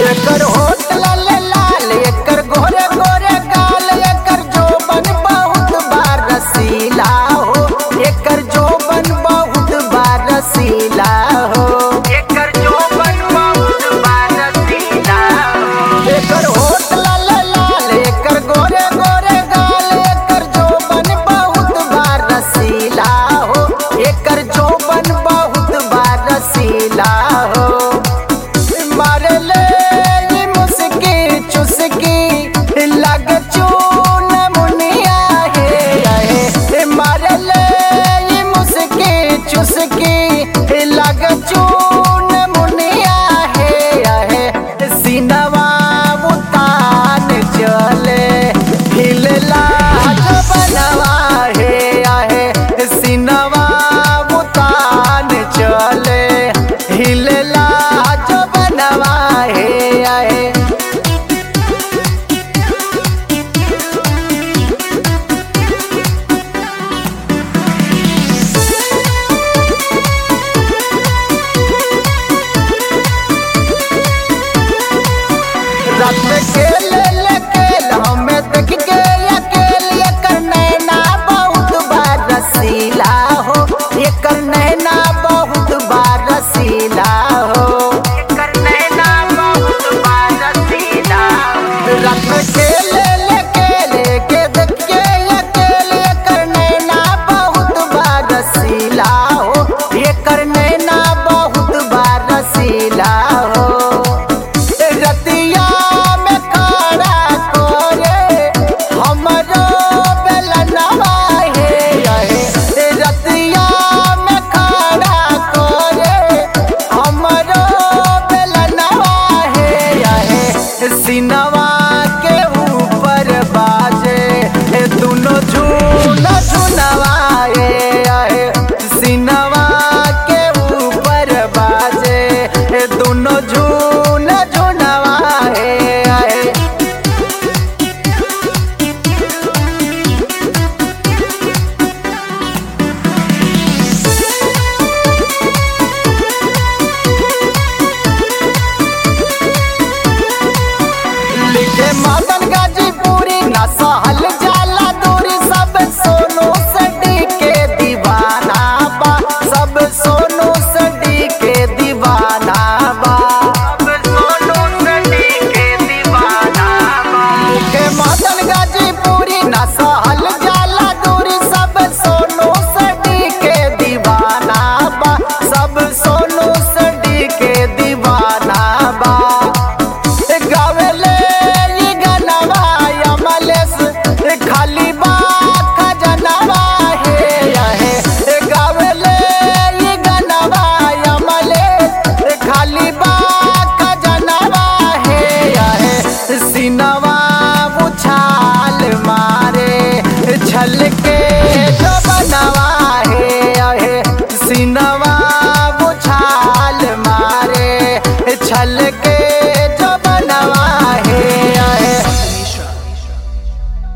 एकर होठ लाल लाल एकर गोरे गोरे गाल एकर जोबन बहुत बार रसीला हो एकर जोबन बहुत बार रसीला हो एकर जोबन बहुत बार रसीला हो एकर होठ लाल लाल एकर गोरे गोरे गाल एकर जोबन बहुत बार रसीला हो एकर जोबन बहुत बार रसीला हो मारे ले ये मुस्की चुस्की लग चून मुनिया है है मारे ले ये मुस्की चुस्की लग चून मुनिया है है सीनवा उतान चले हिलला बनवा है है सीनवा उतान चले हिलला जो बनवा है है रात में खेले ले खेल हमें देख के अकेले कर नैना बहुत बार रसीला हो ये कर नैना बहुत बार रसीला हो कर नैना बहुत बार रसीला रात में खेले ले खेले के देख के अकेले कर नैना बहुत बार रसीला हो ये कर नैना बहुत बार रसीला हो रतिया में खड़ा करे हमरो बेलनवा हे रहे रतिया में खड़ा करे हमरो बेलनवा हे रहे सिनवा के ऊपर बाजे ए दुनो झून झुनवा हे रहे सिनवा के ऊपर बाजे ए दुनो झून झुनवा हे रहे लिखे मदन गाजीपुरी ना सहल जाला दूरी सब सोनू सडी के दीवाना बा सब सोनू सडी के दीवाना बा सब सोनू सडी के दीवाना बा लिखे मदन गाजीपुरी ना सहल जाला दूरी सब सोनू सडी के दीवाना बा सब सोनू सडी के दीवाना बा गावेले ये गनवा अमलेस खाली बा खजनवा हे हे गावेले ये गनवा अमलेस खाली बा खजनवा हे हे सिनवा उछाल मारे छल के जो बनवा हे हे सिनवा उछाल मारे छल के